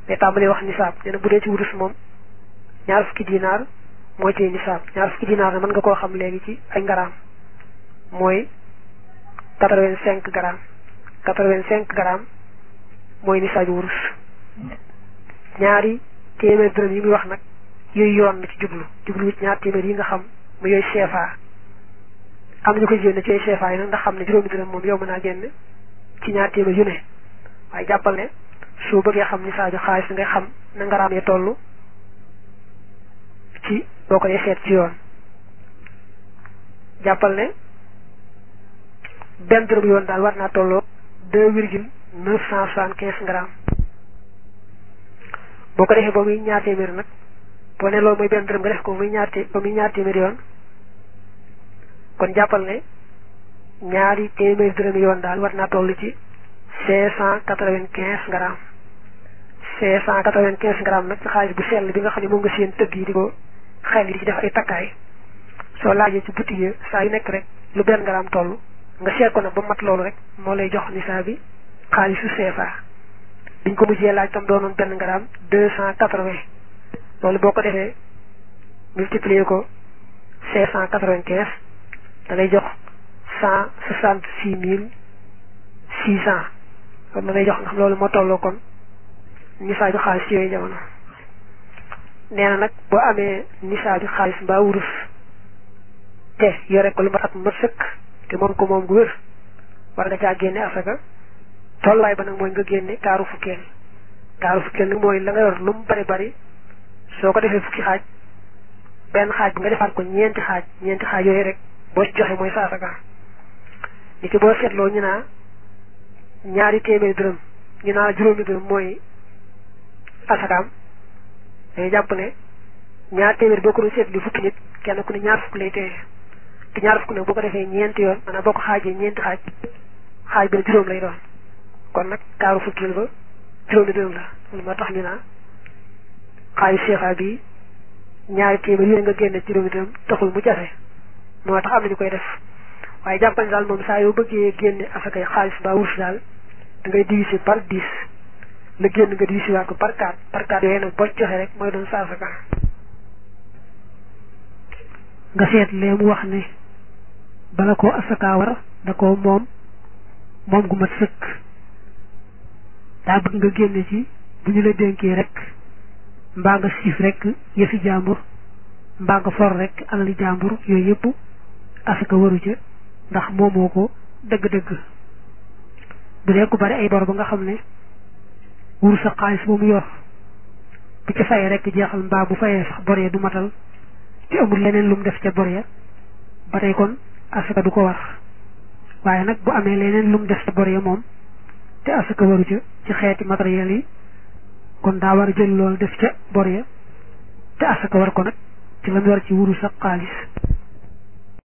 day tàmbalee wax nisaab nee na bu dee ci wurus moom ñaar fukki dinaar mooy ci nisaab ñaar fukki dinaar ne mën nga koo xam léegi ci ay ngaraam mooy quatre-vingt-cinq grammes quatre-vingt-cinq grammes mooy nisaabu wurus ñaari téeméer dërëm yi muy wax nag yooyu yoon na ci jublu jublu ci ñaar téeméer yi nga xam mu yooyu CFA am nañu koy génne ci yooyu CFA yi nag ndax xam ne juróomi dërëm moom yow mën naa génn ci ñaar téeméer yu ne waaye jàppal ne soo bëggee xam nisaabu xaalis ngay xam na ngaraam ya toll ci boo ko dee seet ci yoon jàppal ne benn dërëm yoon daal war naa tolloo deux virgule neuf cent soixante quinze grammes boo ko defee ba muy ñaar téeméer nag boo ne loolu mooy benn dërëm nga def ko ba muy ñaar té ba muy ñaar téeméer yoon kon jàppal ne ñaari téeméer dërëm yoon daal war naa toll ci cinq cent quatre-vingt-quinze grammes cinq cent quatre-vingt-quinze grammes nag ci xaalis bu sell bi nga xam ne moom nga seen tëgg yi di ko xel yi di ci def ay takkaay soo laajee ci boutique yi saa yu nekk rek lu benn gramme toll nga seet ko nag ba mat loolu rek moo lay jox nisaa bi xaalisu CFA biñ ko mujjee laaj tam doonoon benn gramme deux cent quatre-vingts loolu boo ko defee multiplier ko cinq cent quatre-vingt-quinze da lay jox cent soixante-six mille six cent kon da lay jox ndax loolu moo tolloo kon nisaa bi xaalis ci yooyu jamono nee na nag boo amee nisaa bi xaalis mbaa wurus te yore ko lu ma at ma sëkk te moom ko moom gu wér war nga caa génne asaka tollaay ba nag mooy nga génne kaaru fukkeel kaaru fukkeel nag mooy la nga yor lu mu bari bari soo ko defee fukki xaaj benn xaaj bi nga defaat ko ñeenti xaaj ñeenti xaaj yooyu rek boo ci joxe mooy sa asaka ni ki boo seetloo ñu naa ñaari téeméeri dërëm ñu naa juróomi dërëm mooy asakaam dañuy jàpp ne ñaar téeméer boo ko doon seetlu fukki nit kenn ku ne ñaar fukk lay téye te ñaar fukk nag boo ko defee ñeenti yoon maanaam boo ko xaajee ñeenti xaaj xaaj bi ne juróom lay doon kon nag kaaru fukkil ba juróomi dërëm la loolu moo tax ñu naa xaayu CFA bi ñaari téeméer yu nga génne juróomi dërëm taxul mu jafe moo tax am nañu koy def waaye jàppal daal moom saa yoo bëggee génne asakay xaalis mbaa wurus daal da ngay diviser par dix la génn nga diviser waat ko par quatre par quatre yooyu nag boo joxe rek mooy doon sa asaka nga seet lee mu wax ne bala koo asaka war da ko moom moom gu mat sëkk daa bëgg nga génne ci bu ñu la dénkee rek mbaa nga siif rek yëfi jàmbur mbaa nga for rek alali jàmbur yooyu yëpp asaka waru ca ndax moomoo ko dëgg-dëgg bu dee ku bari ay bor ba nga xam ne wuru sa xaalis ba mu yor bu ca fayee rek jeexal mbaa bu fayee sax bor ya du matal te amul leneen lu mu def ca bor ya ba tey kon asaka du ko war waaye nag bu amee leneen lu mu def ca bor ya moom te asaka waru ca ci xeeti matériel yi kon daa war a jël loolu def ca bor ya te asaka war ko nag ci la mu war ci wuru sa xaalis